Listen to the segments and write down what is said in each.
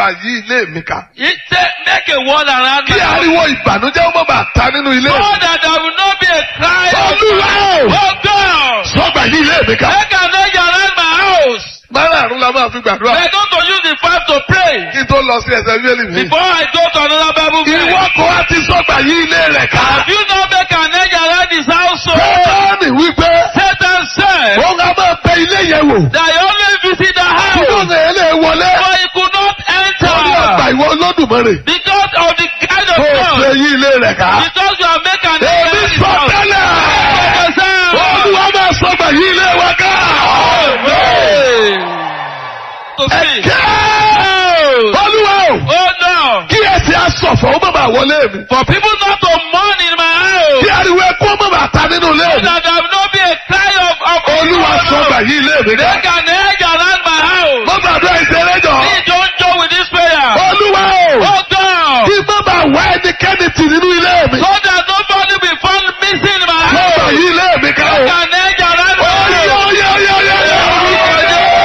bàa yí ilé mi ká. It say, make a wall around Kí my house. ariwo ìbànújẹ́ ó má bàa ta nínú ilé So mi. that there will not be a cry. of- Olúwa o! Oh God! Sọ́gbà yí ilé mi ká. Make an edge around my house. Márààrún la máa fi gbàdúrà. We're going to use the five to pray. Kí n tó lọ sí ẹsẹ̀ bíbélì mi. Before I go to another Bible verse. Ìwọ kò wá ti sọ́gbà yí ilé rẹ̀ ká. Have you not make an edge around his household? Sọ́ọ̀nì wípé Satan said òun á máa bẹ ilé yẹn wò. that he only visit the Kí house, ló lè lè wọlé? but he could not Wọ́n ní ọgbà enter ìwọ olódùmarè. because of the kind of Kó o ṣe God. yí ilé rẹ̀ ká. Because you are making an edge Èmi around his sọ house. tẹ́lẹ̀. Olúwa máa sọ́gbà yí ilé wa ká. To speak. Ẹ̀kẹ́. Oh, Olúwa o. oh no. Kí ẹsẹ̀ asọ̀fọ̀ ó má bàa wọlé mi. For people not to mourn in my house. Kí ariwo ẹkún ó má bàa ta nínú ilé So mi. that there will not be a cry of, of Olúwa sọ́gbà yí ilé mi ká. Make an edge around my house. Mo gbàdúrà ìṣeré jọ. Please don't joke with this prayer. Olúwa o. Oh God. Kí má bàa wá ẹnikẹ́ni tì nínú ilé mi. So that nobody be found missing in my Sọ́gbà house. yí ilé mi ká o. Make an edge around my Oyè house. oyè oyè oyè oyè.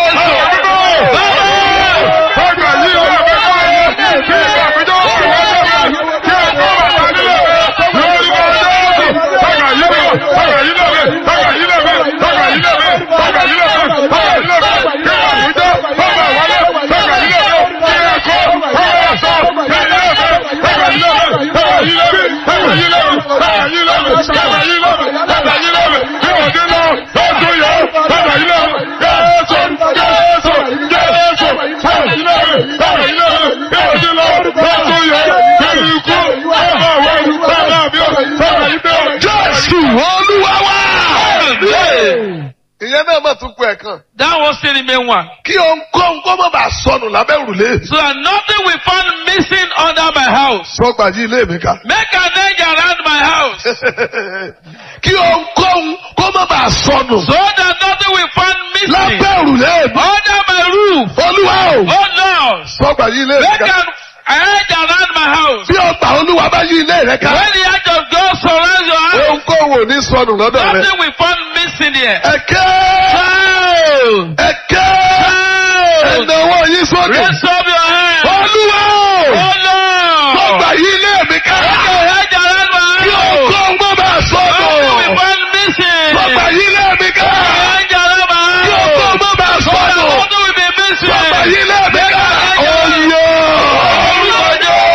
Jésù Olúwa wá. Ìyẹn náà mà tún kú ẹ̀kan. That was still the main one. Kí ohunkóhun kó má bàa sọnù lábẹ́ òrùlé. So that nothing will found missing under my house. Sọ́gbà yí ilé mi ká. Make an edge around my house. Kí ohunkóhun kó má bàa sọnù So that nothing will found missing lábẹ́ òrùlé mi. under my roof. Olúwa o. Oh Lord. Sọ́gbà yí ilé mi Make ká. an edge around my house. Bí ọgbà Olúwa bá yí ilé rẹ ká. When the edge of God surrounds your house, Ohunkóhun ò ní sọnù lọ́dọ̀ rẹ. nothing will found missing here. Ẹ̀kẹ́. Child. Ẹ̀kẹ́. Child. Ẹ̀nàwó yín sókè. Raise up your hand. Olúwa o. Oh Lord. Sọ́gbà yí ilé mi ká. Make an edge around my Kí house. ohunkóhun má bàa Nothing will sọnù. found missing. Sọ́gbà yí ilé mi ká. Edge around my Kí house. ohunkóhun má bàa So that sọnù. nothing will be missing. Sọ́gbà yí ilé mi ká. Oyè. Orúkọ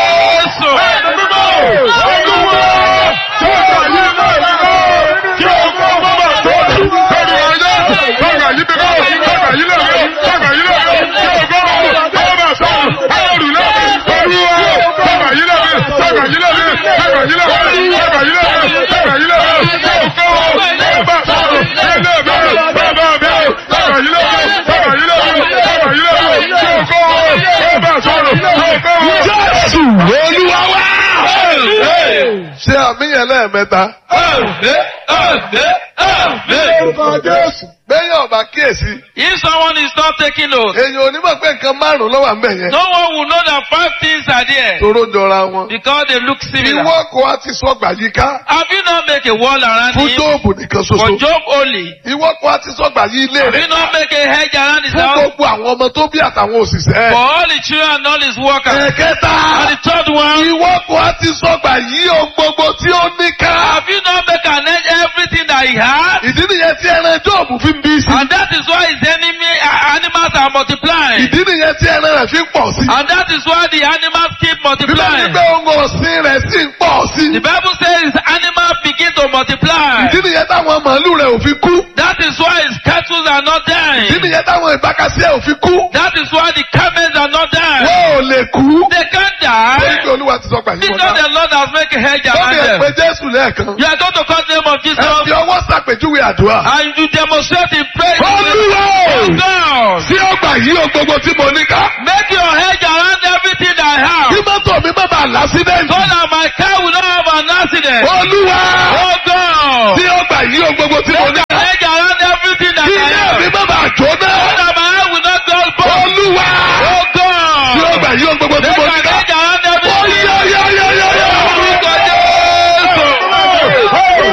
Jésù. Jésù Olúwa wá. Ṣé àmìyàn lẹ́ẹ̀mẹ́ta? Àmín, àmín, àmín. Bẹ́yìn ọ̀bà kíyèsí. If someone is not taking note, Èèyàn ò ní mọ̀ pé nǹkan márùn-ún ló wà ń bẹ̀ yẹn. no one will know that five things are there Toró jọra wọn. because they look similar. Ìwọ kò wá ti sọgbà yíká Have you not make a wall around fún him Jóòbù nìkan for ṣoṣo. Job only? Ìwọ kò wá ti sọgbà yí ilé Have rẹ̀ you not make a hedge around his fún house gbogbo àwọn ọmọ tó bí àtàwọn for òṣìṣẹ́. all the children and all his workers? Ẹ̀kẹta. And the third one, Ìwọ kò wá ti sọgbà yí ohun gbogbo tí ó ní ká. have you not make an edge everything that he has? Ìdí nìyẹn tí ẹran Jóòbù fi ń bí sí. And that is why his enemy uh, animals are multiplying. Ìdí nìyẹn tí ẹran rẹ̀ fi ń pọ̀ sí. And that is why the animals keep Bíbélì multiplying. pé ohun ọ̀sìn rẹ̀ sì ń pọ̀ sí. The Bible says his animals begin to multiply. Ìdí nìyẹn táwọn màálù rẹ̀ ò fi kú. That is why his cattle are not Ìdí dying. nìyẹn táwọn ìbákasí ẹ̀ ò fi kú. That is why the camels are not dying. Wọ́n ò lè kú. They can't Torí die pé Olúwa ti sọ pàyí wọn because náà. the Lord has made a hedge Lórí around ẹ̀ pé them. Jésù lẹ́ẹ̀kan. You are going to call the name of Ẹ fi Jesus ọwọ́ ṣàpèjúwe àdúrà. and you demonstrate in praise. Olúwa o! Oh God, Sí ọgbà yìí o gbogbo tí mo ní ká. make your hedge around everything that I have Kí mọ́tò mi má bàa so lásídẹ̀ntì. that my car will not have an accident. Olúwa! Oh God, Sí ọgbà yìí o gbogbo tí mo ní make ká. your hedge around everything that Kí I ilé have mi má bàa jóná. so that my heart will not go broke. Olúwa! Oh God, Sí ọgbà yìí o gbogbo tí make mo your ní ká. hedge around everything. Oyeyeyeyeye! Orúkọ Jésù.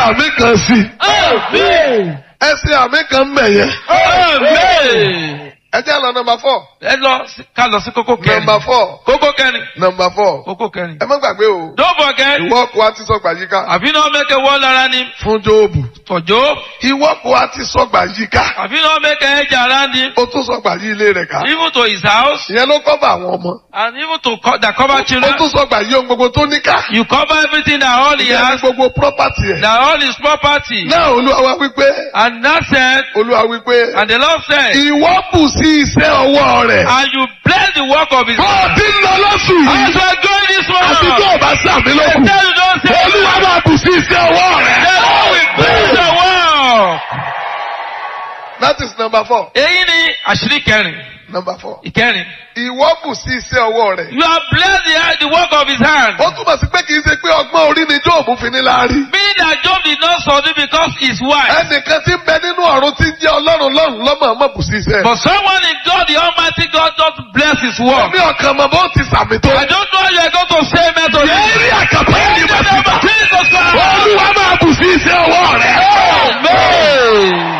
àmì kan sí Amen. ẹ ṣe àmì kan mẹ̀ yẹn. Amen. ẹ jẹ́ lọ nọmba four Ẹ lọ sí- ká lọ sí kókó kẹrin. nọmba four Kókó kẹrin. nọmba four Kókó kẹrin. ẹ má gbàgbé o Don't forget. ìwọ kò á ti sọgbà yíká Have you not make a wall around him fún jóòbù for Job? ìwọ kò á ti sọgbà yíká Have you not make a hedge around him ó tún sọgbà yí ilé rẹ̀ ká even to his house ìyẹn ló kọ́bà àwọn ọmọ and even to co that cover ó children? tún sọgbà yí ohun gbogbo tó ní ká You cover everything that all he ìyẹn ní has, gbogbo property ẹ̀ that all his property. náà olúwa wá wípé And that said, olúwa wípé and the Lord said, ìwọ bù sí iṣẹ́ ọwọ́ rẹ̀ and you bless the work of his bó o ti ń lọ lọ́sùn yìí As we are going this àti tó morning, o bá sàmì they lókun tell you don't say, olúwa máa bù sí iṣẹ́ ọwọ́ the rẹ̀. Lord will bless the work. that is number four Èyí ni àṣírí kẹrin, number four ìkẹrin. ìwọ bù sí iṣẹ́ ọwọ́ rẹ̀. You have blessed the, the work of his hand. ó túmọ̀ sí pé kì í ṣe pé ọgbọ́n orí ni jóòbù fi ní láárí. Meaning that Job did not subdue because his wife. ẹnìkan tí ń bẹ nínú ọ̀run tí ń jẹ́ ọlọ́run lọ́run lọ́mọ ọmọ bù sí iṣẹ́. But someone in God, the Almighty God, just bless his work. mi ọkàn mọ̀ bó ti sàmì tó. I don't know how you are going to say amen to this. Yẹ́rì àkàpọ̀ In ẹni the bá ti name bá. of Jesus Christ. Olúwa máa bù sí iṣẹ́ ọwọ́ rẹ̀. Amen.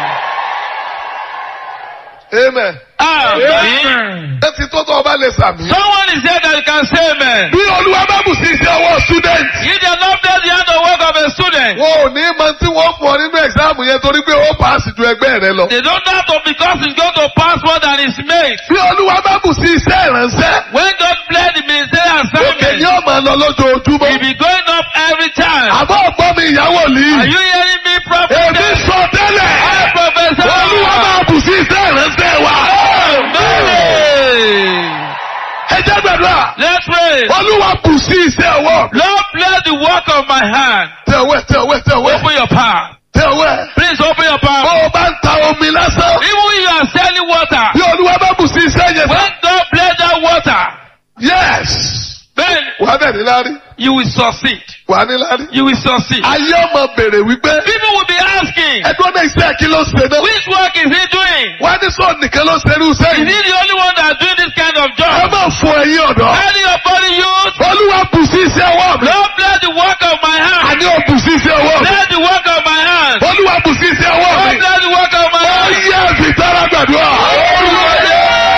Amen. Amen. Ẹ ti tó tó ọba lè sàmì. Someone is here that you can say amen. Bí Olúwa bá bù sí iṣẹ́ ọwọ́ student. He did not bless the hand of work of a student. Wọn ò ní mọ tí wọ́n fún ọ nínú ẹ̀sáàmù yẹn torí pé ó paasi ju ẹgbẹ́ rẹ lọ. They don't know to because he's going to pass more than his mate. Bí Olúwa bá bù sí iṣẹ́ ìránṣẹ́. When God bless the ministerial Òkè ni assignment, ó máa lọ lójoojúmọ́. he'll be going up every time. Àbọ̀ ọ̀gbọ́n mi ìyàwó Are lì. you hearing me, prophet? Èmi sọ tẹ́lẹ̀. I prophesy. Olúwa máa bù sí iṣẹ́ ìránṣẹ́ wa. Amen. Ẹ jẹ́ gbàdúrà. Let's pray. Olúwa bù sí iṣẹ́ ọwọ́. Lord, bless the work of my hand. Tẹ ọwẹ́ tẹ ọwẹ́ tẹ ọwẹ́ Open your palm. tẹ ọwẹ́. Please open your Bó palm. o bá ń ta omi lásán. Even when you are selling water, Bí Olúwa bá bù sí iṣẹ́ yẹn. when God bless that water, Yes. then Wà á bẹ̀ ní lárí. you will succeed. Wà á ní lárí. You will succeed. Ayé ọmọ bèrè wípé. People will be asking, Ẹdún ọ̀nà iṣẹ́ kí ló ṣe náà. which work is he doing? Wà á ní sọ nìkan ló ṣe irú iṣẹ́ Is he yìí. the only one that doing this kind of Ẹ job? máa fọ ẹyin ọ̀dọ́. Any of body youth, Olúwa bù sí iṣẹ́ ọwọ́ mi. Lord bless the work of my hand. Àní ò bù sí iṣẹ́ ọwọ́ mi. Bless the work of my hand. Olúwa bù sí iṣẹ́ ọwọ́ Lord mi. bless the work of my Ó hand. yẹ fìtárà gbàdúrà.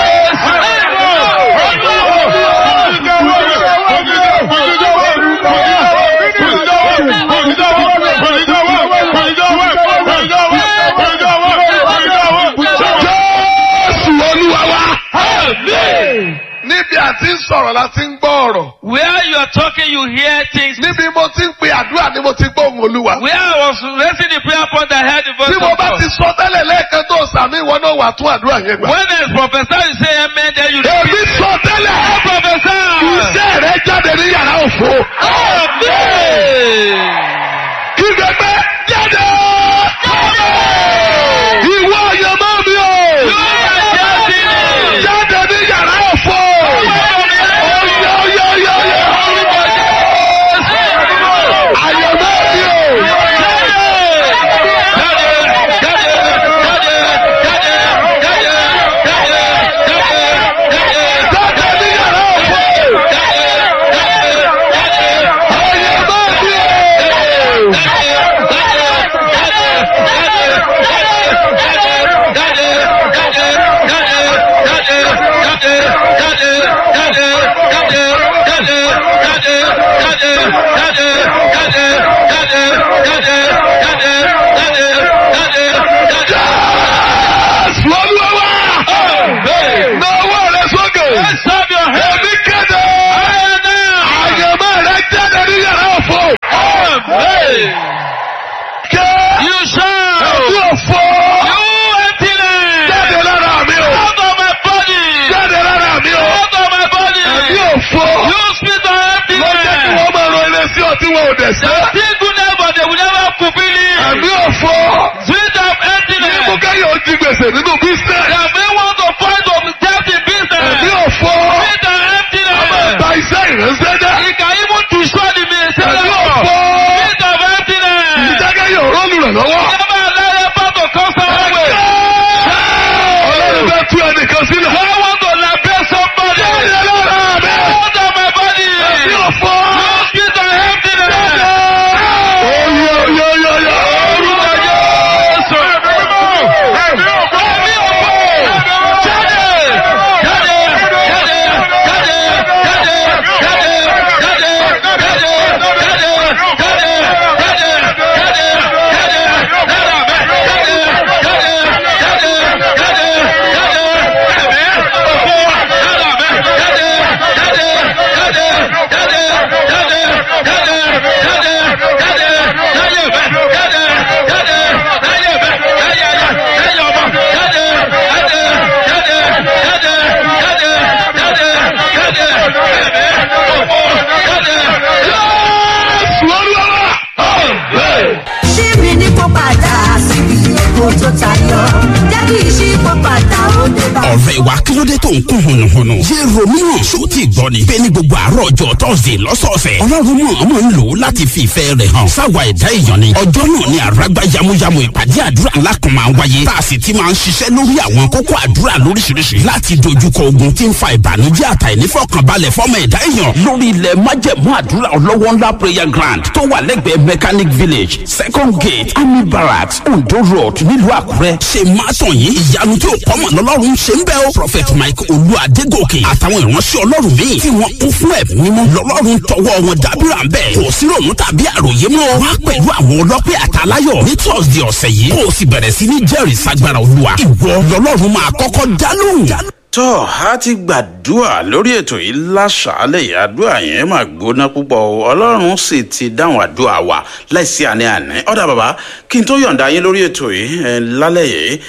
Jésù Olúwa wa. Níbi àti ń sọ̀rọ̀ la ti ń gbọ́ ọ̀rọ̀. Where you are talking, you hear things. Níbi mo ti ń pe àdúrà ni mo ti gbọ́ ohùn Olúwa. Where I was raising the prayer point, I heard the voice Tí of mo bá God. ti sọ tẹ́lẹ̀ lẹ́ẹ̀kan tó sàmì ìwọ náà wà tún àdúrà yẹn gbà. When there's professor, you say amen, then you Èmi repeat. sọ tẹ́lẹ̀. Professor! Iṣẹ́ rẹ jáde ní yàrá òfo. Amen! Ìgbẹ́gbẹ́ jáde. Ìwọ àyànmọ́ mi o. Jáde ní yàrá òfo. Oyè oyè oyè oyè. Àyànmọ́ mi o. Jáde ní yàrá òfo. Àyànmọ́ mi o. Jésù Olúwa wa. Na ọwọ́ rẹ sókè. Stop your head. Èmi kéde. now. Àyànmọ́ rẹ jáde ní yàrá òfo. Amen. Ké. You shall. Ẹ̀mí òfo. You emptiness. Jáde lára mi o. Out of my body. Jáde lára mi o. Out of my body. Ẹ̀mí òfo. You spirit of Ló jẹ́ kí emptiness. wọ́n máa ro ilé sí ọtí wọn ò dẹ̀ They sẹ́. still goodness, but they will never fulfill it. Ẹ̀mí òfo. Spirit of Ní emptiness. mú kẹ́yìn ó di gbèsè nínú They bísíǹsì. may want to find of death in Ẹ̀mí business. òfo. Spirit of emptiness. Ba iṣẹ́ ìránṣẹ́ jẹ́. He can even destroy the ministry. Ẹ̀mí òfo. Spirit of emptiness. Ìjẹ́kẹ́yìn òró lùrànlọ́wọ́. Never allow your power to come somewhere. Ọlọ́run fẹ́ tú ẹnìkan sílẹ̀. I want to liberate somebody. Jáde lára mi. Out of my body. Ẹ̀mí òfo. You spirit of emptiness. Oyè oyè oyè oyè. ọ̀rẹ́ wa kí ló dé tó ń kún hùnùhùnù. yé ronú hàn ṣó ti gbọ́ ni. bẹ́ẹ̀ ni gbogbo àárọ̀ ọjọ́ tọ́sídẹ̀ lọ́sọ̀ọ̀sẹ̀. ọlọ́run mọ̀ ọmọ ń lò ó láti fi ìfẹ́ rẹ̀ hàn. sáwa ẹ̀dá èèyàn ni. ọjọ́ náà ni àràgbá yamuyamu ìpàdé àdúrà ńlá kan máa ń wáyé. tá a sì ti máa ń ṣiṣẹ́ lórí àwọn kókó àdúrà lóríṣiríṣi. láti dojúkọ ogun tí ń fa ìbànújẹ́ àtàìnífọ̀kànbalẹ̀ fọ́mọ ẹ̀dá èèyàn. lórí ilẹ̀ májẹ̀mú àdúrà ọlọ́wọ́ ńlá prayer ground tó wà lẹ́gbẹ̀ẹ́ mechanic village second gate army barracks ondo road nílùú àkúrẹ́. ṣe máa tàn yín ìyanu tí ò kọ́mọ̀ lọ́lọ́run ṣe ń bẹ́ o. prophet mike olú adégòkè àtàwọn ìránṣẹ́ ọlọ́run míì tí wọ́n kún fún ẹ̀mí mímọ́ lọ́lọ́run tọwọ́ wọn dábìrà ń bẹ̀. kò sí ròmù tàbí àròyé mọ́. wá pẹ̀lú àwọn ọlọ́pẹ́ àtàláyọ̀ ní thursday ọ̀sẹ̀ yìí kó o sì bẹ̀rẹ̀ sí ní jẹ́rìí sagbára olúwa. ìwọ lọ́lọ́run máa kọ́kọ́ dá lóhùn. tó a ti gbàdúrà lórí ètò yìí láṣàálẹ̀ yìí àdúrà yẹn máa gbóná púpọ̀ o ọlọ́run sì ti dáhùn àdúrà wa láìsí àní àní ọ̀dà bàbá kí n tó yọ̀ǹda yín lórí ètò yìí ẹ, lálẹ́ yìí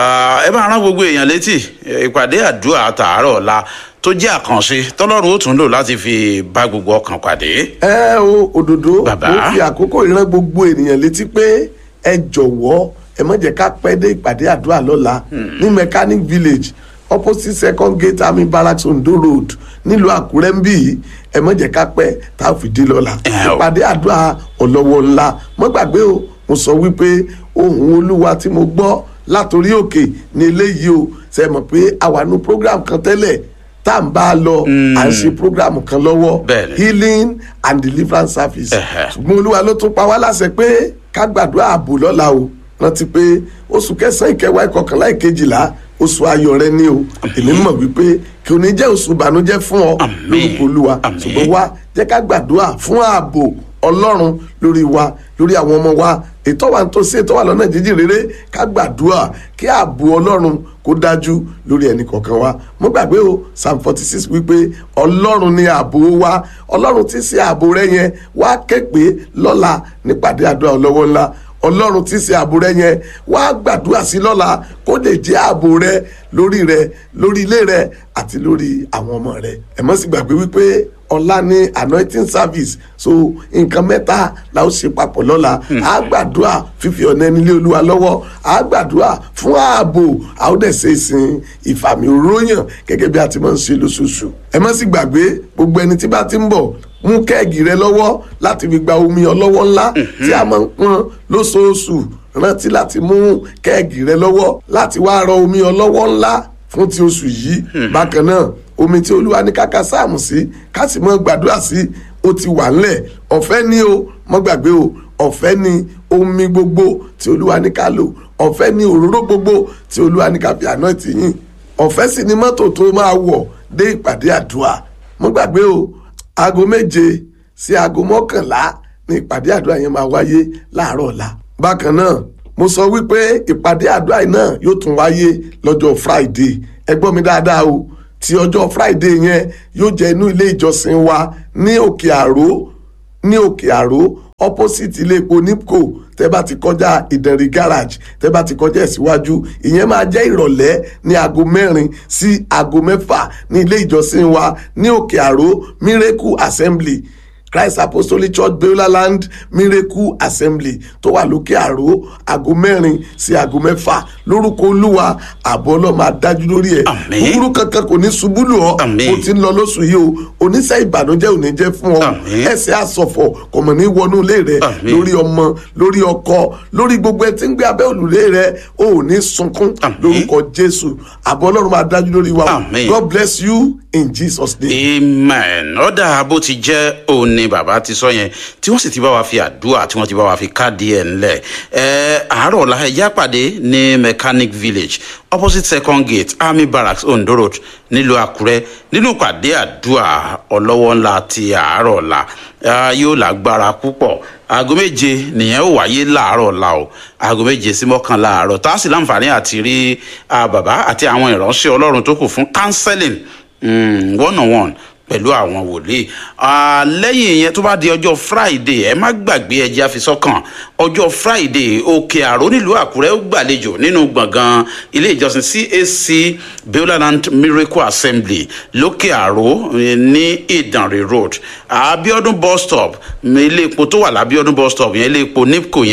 ẹ bá rán gbogbo èèyàn létí ẹ, ìpàdé àdúrà tààrọ̀ ọ̀la tó jẹ́ àkànṣe tọ́lọ́run ó tún lò láti fi bá gbogbo ọkàn pàdé. ẹ o òdòdó Bàbá. mo fi àkókò ìran gbogbo ènìyàn létí pé ẹ jọ̀wọ́ ẹ má jẹ́ ká pẹ́ dé ìpàdé àdúrà lọ́la ní mechanic village opposite second gate army barracks ondo road nílùú àkúrẹ́ ń bì í ẹ má jẹ́ ká pẹ́ tá a fi dé lọ́la Ẹ o. ìpàdé àdúrà ọlọ́wọ́ ńlá mo gbàgbé o mo sọ wípé ohun olúwa tí mo gbọ́ látòrí òkè ní eléyìí o ṣe mọ̀ pé àwànú program kan tẹ́lẹ̀ tá à ń bá a lọ à ń ṣe program kan lọ́wọ́ Bẹ́ẹ̀ni. healing and deliverance service Ẹ̀hẹ̀. ṣùgbọ́n olúwa ló tún pa wá láṣẹ pé ká gbàdúrà ààbò lọ́la o rántí pé oṣù kẹsàn-án ìkẹwàá ìkọkànlá ìkejìlá oṣù ayọ̀ rẹ ni o èmi mọ̀ wípé kí o ní jẹ́ oṣù ìbànújẹ́ fún ọ Àmín. lórúkọ olúwa Àmín. ṣùgbọ́n wá jẹ́ ká gbàdúrà fún ààbò ọlọ́run lórí wa lórí àwọn ọmọ wa ètò wa tó ṣe ètò wa lọ́nà jíjìn rere ká gbàdúrà kí ààbò ọlọ́run kó dájú lórí ẹnì kọ̀ọ̀kan wa mo gbàgbé o psalm forty six wípé ọlọ́run ni ààbò wa ọlọ́run ti ṣe ààbò rẹ yẹn wá képe lọ́la nípàdé àdúrà ọlọ́wọ́ ńlá ọlọ́run ti ṣe ààbò rẹ yẹn wá gbàdúrà sí lọ́la kó lè jẹ́ ààbò rẹ lórí rẹ lórí ilé rẹ àti lórí àwọn ọmọ rẹ ẹ má sì gbàgbé wípé ọ̀la ní anointing service so nǹkan mẹ́ta la ó ṣe papọ̀ lọ́la a gbàdúrà fífi ọ̀nà ẹni lé olúwa lọ́wọ́ a gbàdúrà fún ààbò a ó dẹ̀ ṣe ìsìn ìfàmì òróyàn gẹ́gẹ́ bí a ti máa ń ṣe lóṣooṣù ẹ má sì gbàgbé gbogbo ẹni tí bá ti ń bọ̀ mú kẹ́ẹ̀gì rẹ lọ́wọ́ láti fi gba omi ọlọ́wọ́ ńlá tí a máa ń pọn lóṣooṣù rántí láti mú kẹ́ẹ̀gì rẹ lọ́wọ́ láti wá rọ omi ọlọ́wọ́ ńlá fún ti oṣù yìí bákan náà omi tí olúwa ní káka sáàmù sí ká sì mọ gbàdúrà sí ó ti wà ńlẹ̀ ọ̀fẹ́ ni o mọ́ gbàgbé o ọ̀fẹ́ ni omi gbogbo tí olúwa ní ká lò ọ̀fẹ́ ni òróró gbogbo tí olúwa ní ká fi àná ti yín ọ̀fẹ́ sì ni mọ́tò tó máa wọ̀ dé ìpàdé àdúrà mọ́ gbàgbé o aago méje sí aago mọ́kànlá ní ìpàdé àdúrà yẹn máa wáyé láàárọ̀ ọ̀la bákan náà mo sọ wípé ìpàdé àdúrà yìí náà yóò tún wáyé lọ́jọ́ friday ẹ gbọ́ mi dáadáa o ti ọjọ́ friday yẹn yóò jẹ́ inú ilé ìjọsìn wa ní òkè àró ní òkè àró opposite ilé epo nipco tẹ bá ti kọjá ìdẹ̀rì garage tẹ bá ti kọjá ìsíwájú ìyẹn máa jẹ́ ìrọ̀lẹ́ ní aago mẹ́rin sí aago mẹ́fà ní ilé ìjọsìn wa ní òkè àró miracle assembly christ apostolic church beulah land miracle assembly tó wà lókè àró aago mẹ́rin sí aago mẹ́fà lórúkọ olúwa àbọ̀ ọlọ́mọ adájú lórí ẹ̀ Àmín. búburú kankan kò ní ṣubú lù ọ́ Àmín. o ti ń lọ lóṣù yìí o oníṣẹ́ ìbànújẹ́ ò ní jẹ́ fún ọ Àmín. ẹsẹ̀ àsọ̀fọ̀ kò mọ̀ ní wọnú ilé rẹ Àmín. lórí ọmọ lórí ọkọ lórí gbogbo ẹ tí ń gbé abẹ́ òrùlé rẹ o ò ní sunkún Àmín. lórúkọ jésù àbọ̀ ọlọ́run máa dájú lórí wa o. Àmín. god bless you in jesus name. amen ọ̀dà bó ti jẹ́ òun ni bàbá ti sọ yẹn tí wọ́n sì ti bá wa fi àdúrà tí wọ́n ti bá wa fi káàdì ẹ̀ ńlẹ̀ ẹ̀ àárọ̀ ọ̀la ẹ̀yà pàdé ní mechanic village opposite second gate army barracks ondo road nílùú àkúrẹ́ nínú pàdé àdúrà ọlọ́wọ́ ńlá ti àárọ̀ ọ̀la Ah, yóò lágbára púpọ̀ aago méje nìyẹn ó wáyé láàárọ̀ ọ̀la o aago méje sí mọ́kànlá àárọ̀ tá a sì láǹfààní àti rí ah, bàbá àti àwọn ìránṣẹ́ ọlọ́run tó kù fún counseling mm, one on one pẹ̀lú àwọn wòlíì Ah, lẹ́yìn ìyẹn tó bá di ọjọ́ friday ẹ má gbàgbé ẹjẹ́ àfisọ́kàn ọjọ́ friday òkè àró nílùú àkúrẹ́ ó gbàlejò nínú gbọ̀ngàn ilé ìjọsìn cac beuland miracle assembly lókè àró eh, ní ìdànrè road abiodun bus stop ilé epo tó wà lábiodun bus stop yẹn ilé epo nipco yẹn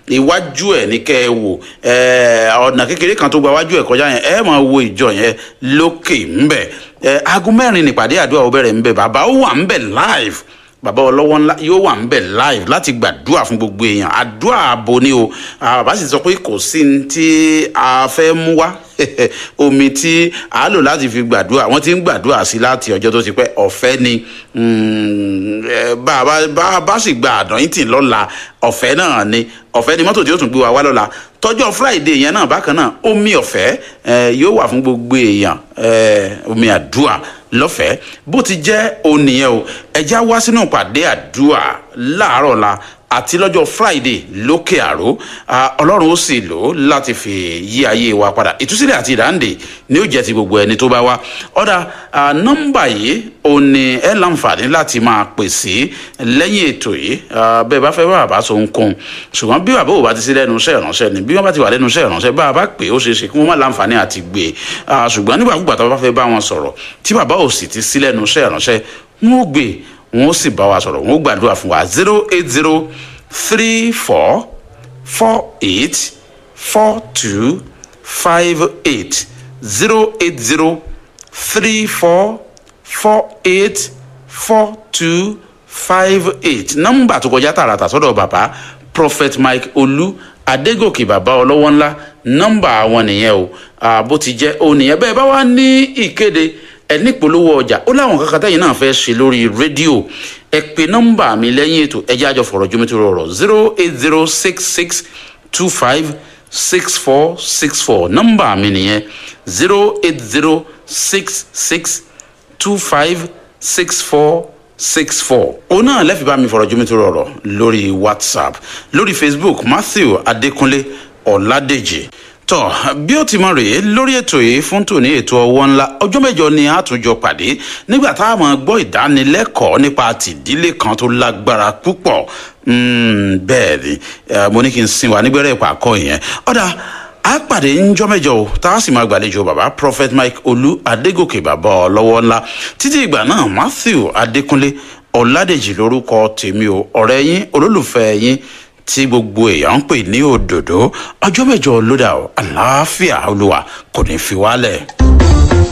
iwájú ẹ̀ ní kẹ́ ẹ wò ẹ, ọ̀nà kékeré kan tó gba iwájú ẹ̀ kọjá yẹn ẹ máa wo ìjọ yẹn lókè ńbẹ̀ ẹ, aago mẹ́rin nípàdé àdúrà ó bẹ̀rẹ̀ ńbẹ̀ bàbá ó wà ńbẹ̀ live bàbá ọlọ́wọ́ ńlá yóò wà ńbẹ̀ live láti gbàdúrà fún gbogbo èèyàn àdúrà ààbò ni o Ah, bàbá sì sọ pé kò sí ní tí a fẹ́ mú wá omi tí a lò láti fi gbàdúrà wọ́n ti ń gbàdúrà sí láti ọjọ́ tó ti pẹ́ ọ̀fẹ́ ni Mm, eh, bá a bá- bá a bá sì gba àdáyìntì lọ́la ọ̀fẹ́ náà ni ọ̀fẹ́ ni mọ́tò tí yóò tún gbé wa wá lọ́la tọ́jọ́ friday yẹn náà bákan náà omi ọ̀fẹ́ eh, yóò wà fún gbogbo èèyàn eh, omi àdúrà lọ́fẹ̀ẹ́ bó ti jẹ́ òun nìyẹn o ẹja wá sínú ìpàdé àdúrà láàárọ̀ la àti lọ́jọ́ friday lókè àró ah, ọlọ́run ó sì lò ó láti fi yí ayé wa padà ìtúsílẹ̀ àti ìdáǹdè ni ó jẹ́ ti gbogbo ẹni tó bá wá ọ̀dà ah, nọ́mbà yìí ò ní ẹ láǹfààní láti máa pè sí lẹ́yìn ètò yìí ah, bẹ́ẹ̀ bá fẹ́ bá bàbá sọ ohunkóhun ṣùgbọ́n bí bàbá ò bá ti sí lẹ́nu iṣẹ́ ìránṣẹ́ ni bí wọ́n bá ti wà lẹ́nu iṣẹ́ ìránṣẹ́ bá a bá pè é ó ṣeé ṣe kí wọ́n má láǹfààní àti gbé e Ah, ṣùgbọ́n nígbàkúgbà tó bá fẹ́ bá wọn sọ̀rọ̀ tí bàbá ò sì ti sí lẹ́nu iṣẹ́ ìránṣẹ́ wọn ó gbé e, wọn ó sì bá wa sọ̀rọ̀ wọn ó gbàdúrà fún wa zero eight zero three four four eight four two five eight zero eight zero three four four eight four two five eight nọ́mbà tó kọjá tààràtà sọ́dọ̀ bàbá prophet mike olú adégòkè bàbá ọlọ́wọ́ ńlá nọ́mbà wọn nìyẹn o Ah, bó ti jẹ́ o nìyẹn bẹ́ẹ̀ bá wá ní ìkéde ẹ nípolówó ọjà ó láwọn kankan tẹ́yìn náà fẹ́ ṣe lórí rédíò ẹ pe nọ́mbà mi lẹ́yìn ètò ẹ jẹ́ àjọ fọ̀rọ̀ jómi tó rọrọ̀ zero eight zero six six two five six four six four nọ́mbà mi nìyẹn zero eight zero six six two five six four six four. òun náà lẹ́fì bá mi fọ̀rọ̀ jómi tó rọrọ̀ lórí whatsapp lórí facebook matthew adékúnlé ọ̀làdèjì tọ bí ó ti mọ rèé lórí ètò yìí fún tòní ètò ọwọ́ ńlá ọjọ́ mẹ́jọ ni a tún jọ pàdé nígbà tá a máa gbọ́ ìdánilẹ́kọ̀ọ́ nípa tìdílé kan tó lágbára púpọ̀ Mm, bẹ́ẹ̀ ni eh, mo ní kí n sin wa nígbẹ́rẹ́ ìpàkọ́ yẹn ọ̀dà a pàdé ńjọ́ mẹ́jọ o tá a sì máa gbàlejò bàbá prophet mike olú adégòkè bàbá ọlọ́wọ́ ńlá títí ìgbà náà matthew adékúnlé ọ̀làdèjì lórúkọ tèmi o ọ̀rẹ́ yín olólùfẹ́ yín tí gbogbo èèyàn ń pè ní òdòdó ọjọ́ mẹ́jọ ló dà o àlàáfíà olúwa kò ní fi wálẹ̀.